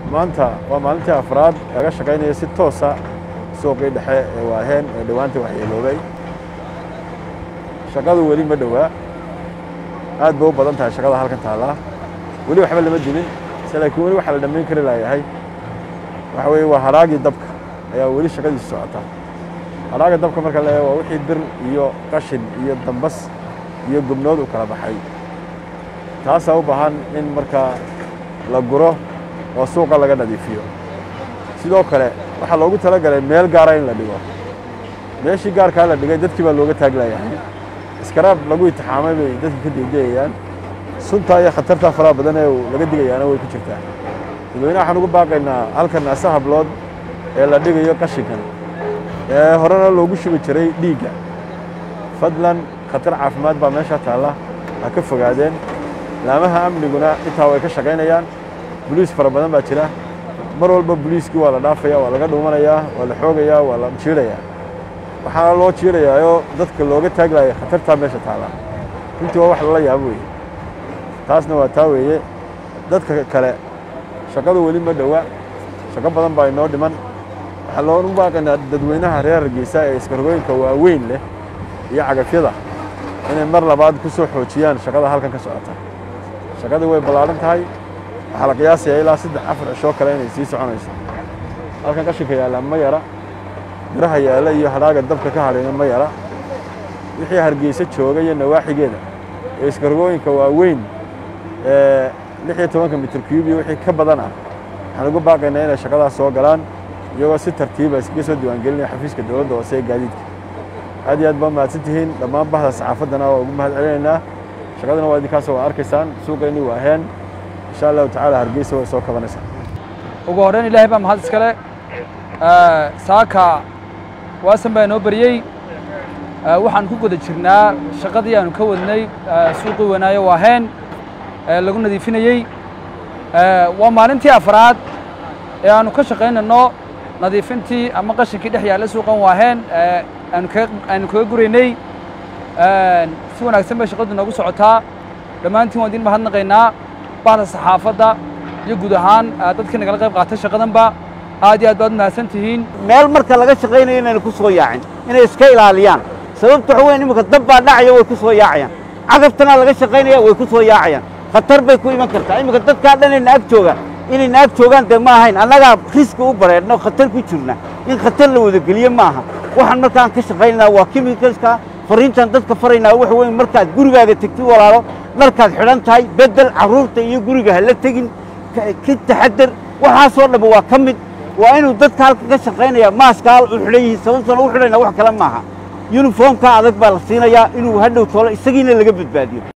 maanta waa maalintii afraad laga shaqaynaya si toosa suuqii dhexe ee waaheen ee dhowaanta waxyeeloobay shaqadu weli ma dhowaa aad bay u badan tahay shaqada halkan taallaa weli waxba lama dilin se laakiin weli waxaa la dhammayn kari laayahay waxa weeye waa haraagii dabka ayaa weli shaqadiisu socota haraaga dabka marka la eego waa wixii bir iyo qashin iyo dambas iyo gubnood u kala baxay taasaa u baahan in markaa la guro oo suuqa laga nadiifiyo sidoo kale waxaa loogu talagalay meel gaara in la dhigo meeshii gaarkaa la dhigay dadkii baa looga taaglayahay iskaraab lagu itixaamay bay dadka ka deegayaan suntaa iyo khatartaa faraha badan ee laga digayaana way ku jirtaa dadweynaha waxaan ugu baaqaynaa halkan ase hablood ee la dhigayo qashinkan ee horena loogu shubi jiray dhiigga fadlan khatar caafimaad baa meesha taalla ha ka fogaadeen laamaha amniguna intaa way ka shaqaynayaan boliis fara badan baa jira mar walba boliiskii waa la dhaafaya waa laga dhuumanayaa waa la xoogayaa waa la jiirayaa waxaana loo jiirayaayoo dadka looga taaglaaya khatartaa meesha taalla runtii waa wax lala yaabo weeye taasna waa taa weeye dadka kale shaqadu weli ma dhowa shaqo badan baa inoo dhiman waxaa loogu baaqaynaa dadweynaha reer hargeysa ee iskargooyinka waaweyn leh iyo cagafyada inay mar labaad ku soo xoojiyaan shaqada halkan ka socota shaqadii way ballaaran tahay waxaa la qiyaasayaa ilaa saddex afar cishoo kale inay sii soconayso halkan qashinka yaallaa ma yara biraha yaalla iyo hadhaaga dabka ka hadhayna ma yara wixii hargeysa jooga iyo nawaaxigeeda ee iskargooyinka waaweyn ee lix iyo tobanka mitir cube iyo wixii ka badan ah waxaan ugu baaqaynaa inay shaqadaas soo galaan iyagoo si tartiiba iskaga soo diiwaangelinaya xafiiska dowladda hoose ee gaadiidka aad iyo aad baa mahadsan tihiin dhammaan bahda saxaafaddana waa ugu mahad celinaynaa shaqadana waa idinkaasoo waa arkaysaan suuqayni waa heen insha allahu tacaala hargeysa way soo kabanaysaa ugu horreyn ilaahay baa mahad iskale saaka waasan baa inoo beriyey waxaan ku guda jirnaa shaqadii aanu ka wadnay suuqii wanaayo waaheen lagu nadiifinayey waa maalintii afraad ee aanu ka shaqaynayno nadiifintii ama qashinkii dhex yaalla suuqan waaheen aanu kaga guraynay si wanaagsan bay shaqadu noogu socotaa dhammaantiin waan idin mahadnaqaynaa bahda saxaafadda iyo guud ahaan dadkii nagala qayb qaatay shaqadanba aad iyo aad baad mahadsan tihiin meel marka laga shaqaynayo inayna ku soo yaacin inay iska ilaaliyaan sababta waxa weyn iminka dab baa dhacaya way ku soo yaacayaan cagabtana laga shaqaynaya way ku soo yaacayaan khatar bay ku iman kartaa iminka dadkaa dhan inayna ag joogaan inayna ag joogaan dee ma ahayn annagaa riski u bareedno khatar ku jirna in khatar la wadageliye ma aha waxaan markaan ka shaqaynaynaa waa chemicalska fariintaan dadka faraynaa waxa weyn markaad gurigaaga tegtid walaalo dharkaad xidhan tahay beddel carruurta iyo guriga ha la tegin ka taxadar waxaasoo dhamma waa ka mid waa inuu dadka halka ka shaqaynaya maaskaal u xidhan yihiin sababtana u xidhayna wax kale maaha yuniformka adag baa la siinayaa inuu hadhow tolo isagiina laga badbaadiyo